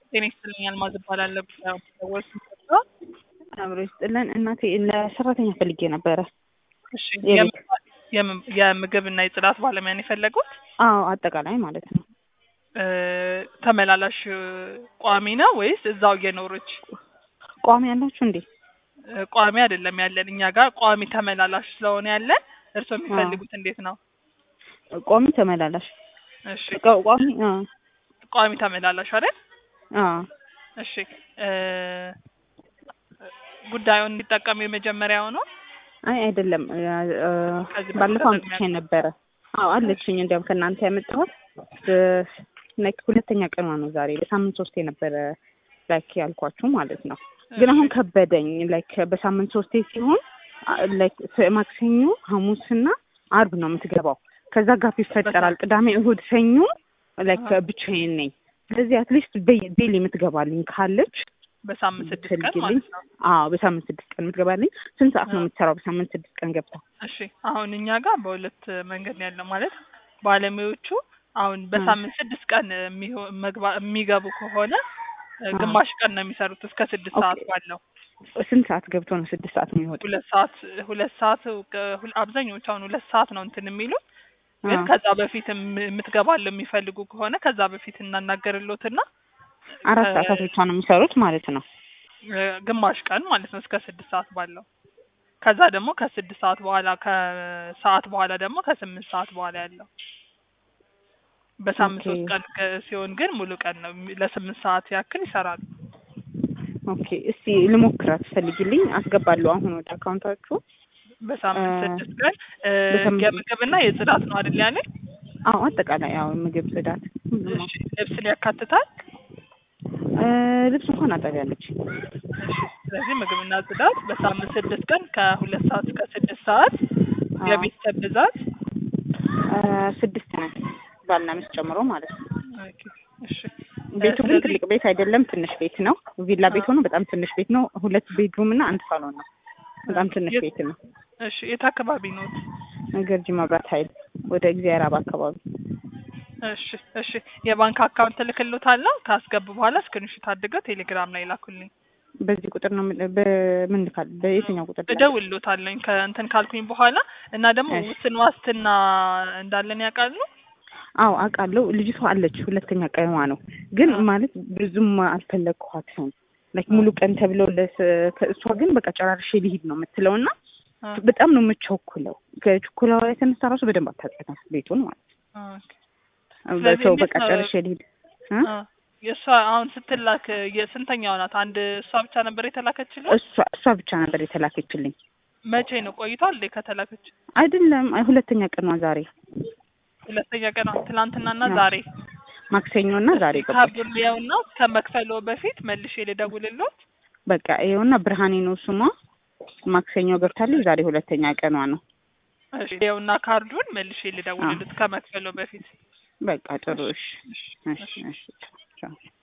ጤና ይስጥልኝ አልማዝ እባላለሁ። ሰዎች አብሮ ይስጥልን እናቴ ለሰራተኛ ፈልጌ ነበረ። እሺ የቤት የም- የምግብ እና የጽዳት ባለሙያ ነው የፈለጉት? አዎ አጠቃላይ ማለት ነው። እ፣ ተመላላሽ ቋሚ ነው ወይስ እዛው እየኖረች? ቋሚ ያላችሁ እንዴ? እ፣ ቋሚ አይደለም ያለን እኛ ጋር ቋሚ ተመላላሽ ስለሆነ ያለን። እርስዎ የሚፈልጉት እንዴት ነው? ቋሚ ተመላላሽ እሺ ቋ- ቋሚ አ ቋሚ ተመላላሽ አይደል? አ እሺ እ፣ ጉዳዩን እንዲጠቀሙ የመጀመሪያው ነው። አይ አይደለም እ፣ እ፣ ከዚህ ባለፈው በፊት አምጥቼ ነበረ። አዎ አለችኝ። እንዲያውም ከእናንተ ያመጣሁት እ፣ ላይክ ሁለተኛ ቀኗ ነው ዛሬ። በሳምንት ሶስቴ ነበረ ላይክ ያልኳችሁ ማለት ነው። ግን አሁን ከበደኝ። ላይክ በሳምንት ሶስቴ ሲሆን አ፣ ላይክ ስ- ማክሰኞ፣ ሐሙስና አርብ ነው የምትገባው። ከዛ ጋፕ ይፈጠራል። ቅዳሜ፣ እሁድ፣ ሰኞ ላይክ አሃ። ብቻዬን ነኝ። ስለዚህ አትሊስት ዴይሊ የምትገባልኝ ካለች በሳምንት ስድስት ቀን ብትልግልኝ። ማለት ነው። አዎ በሳምንት ስድስት ቀን የምትገባልኝ። ስንት ሰዓት ነው አዎ። የምትሰራው በሳምንት ስድስት ቀን ገብታ? እሺ አሁን እኛ ጋር በሁለት መንገድ ነው ያለው። ማለት ባለሙያዎቹ አሁን በሳምንት ስድስት ቀን የሚሆ- መግባ- የሚገቡ ከሆነ እ፣ አዎ። ግማሽ ቀን ነው የሚሰሩት እስከ ስድስት ኦኬ። ሰዓት ባለው ስንት ሰዓት ገብቶ ነው ስድስት ሰዓት የሚወጣው? ሁለት ሰዓት ሁለት ሰዓት ከ- ሁል- አብዛኞቹ አሁን ሁለት ሰዓት ነው እንትን የሚሉት ግን አዎ። ከዛ በፊት የም- የምትገባለው የሚፈልጉ ከሆነ ከዛ በፊት እናናገርሎትና አራት እ፣ ሰዓታት ብቻ ነው የሚሰሩት ማለት ነው። እ፣ ግማሽ ቀን ማለት ነው እስከ ስድስት ሰዓት ባለው ከዛ ደግሞ ከስድስት ሰዓት በኋላ ከሰዓት በኋላ ደግሞ ከስምንት ሰዓት በኋላ ያለው በሳምንት ኦኬ። ሶስት ቀን ከ- ሲሆን ግን ሙሉ ቀን ነው የሚ- ለስምንት ሰዓት ያክል ይሰራሉ። ኦኬ እስቲ ልሞክራት፣ ፈልጊልኝ፣ አስገባለሁ አሁን ወደ አካውንታችሁ። በሳምንት እ፣ ስድስት ቀን እ፣ በሳምንት የምግብና የጽዳት ነው አይደል ያለኝ? አዎ አጠቃላይ አዎ ምግብ፣ ጽዳት ሁሉም ነው። እሺ ልብስን ያካትታል። እ፣ ልብስ እንኳን አጠቢያለች። እሺ ስለዚህ ምግብና ጽዳት በሳምንት ስድስት ቀን ከሁለት ሰዓት እስከ ስድስት ሰዓት አዎ። የቤተሰብ ብዛት እ፣ ስድስት ነን ባልና ሚስት ጨምሮ ማለት ነው። ኦኬ፣ እሺ ቤቱ ግን ስለዚህ- ትልቅ ቤት አይደለም፣ ትንሽ ቤት ነው። ቪላ ቤት ሆኖ በጣም ትንሽ ቤት ነው። ሁለት ቤድሩም እና አንድ ሳሎን ነው። በጣም ትንሽ የት- ቤት ነው። እሺ የት አካባቢ ነው? ገርጂ መብራት ኃይል ወደ እግዚአብሔር አብ አካባቢ እሺ እሺ የባንክ አካውንት እልክልዎታለሁ። ካስገቡ በኋላ ስክሪንሾት አድርገው ቴሌግራም ላይ ላኩልኝ። በዚህ ቁጥር ነው የምል- በምን ልካል? በየትኛው ቁጥር ልላክ? እደውልልዎታለሁኝ ከእንትን ካልኩኝ በኋላ እና ደግሞ እሺ። ውስን ዋስትና እንዳለን ያውቃሉ? አዎ አውቃለሁ። ልጅቷ አለች፣ ሁለተኛ ቀኗ ነው። ግን አዎ። ማለት ብዙም አልፈለግኳትም። ላይክ ሙሉ ቀን ተብለው ለስ- ከእሷ ግን በቃ ጨራርሼ ሊሄድ ነው የምትለው እና አ፣ በጣም ነው የምቸኩለው። ከችኩላዋ የተነሳ ራሱ በደንብ አታውቃትም ቤቱን ማለት ኦኬ። ነው። ስለዚህ ሰው እንዴት በቃ ነው- ጨርሼ ሊሄድ እ? አ፣ የእሷ አሁን ስትላክ የስንተኛው ናት? አንድ እሷ ብቻ ነበር የተላከችልኝ? እሷ እሷ ብቻ ነበር የተላከችልኝ። መቼ ነው ቆይቷል እንዴ ከተላከች? አይደለም አይ ሁለተኛ ቀኗ ዛሬ ሁለተኛ ቀን ትናንትናና አዎ። ዛሬ ማክሰኞ እና ዛሬ ገባች። ካርዱን ሊያውና ከመክፈሎ በፊት መልሼ ልደውልልዎት። በቃ ይኸውና ብርሃኔ ነው ስሟ። ማክሰኞ ገብታለች። ዛሬ ሁለተኛ ቀኗ ነው። እሺ ይኸውና ካርዱን መልሼ ልደውልልዎት ከመክፈሎ በፊት። በቃ ጥሩ እሺ፣ እሺ፣ እሺ። ቻው።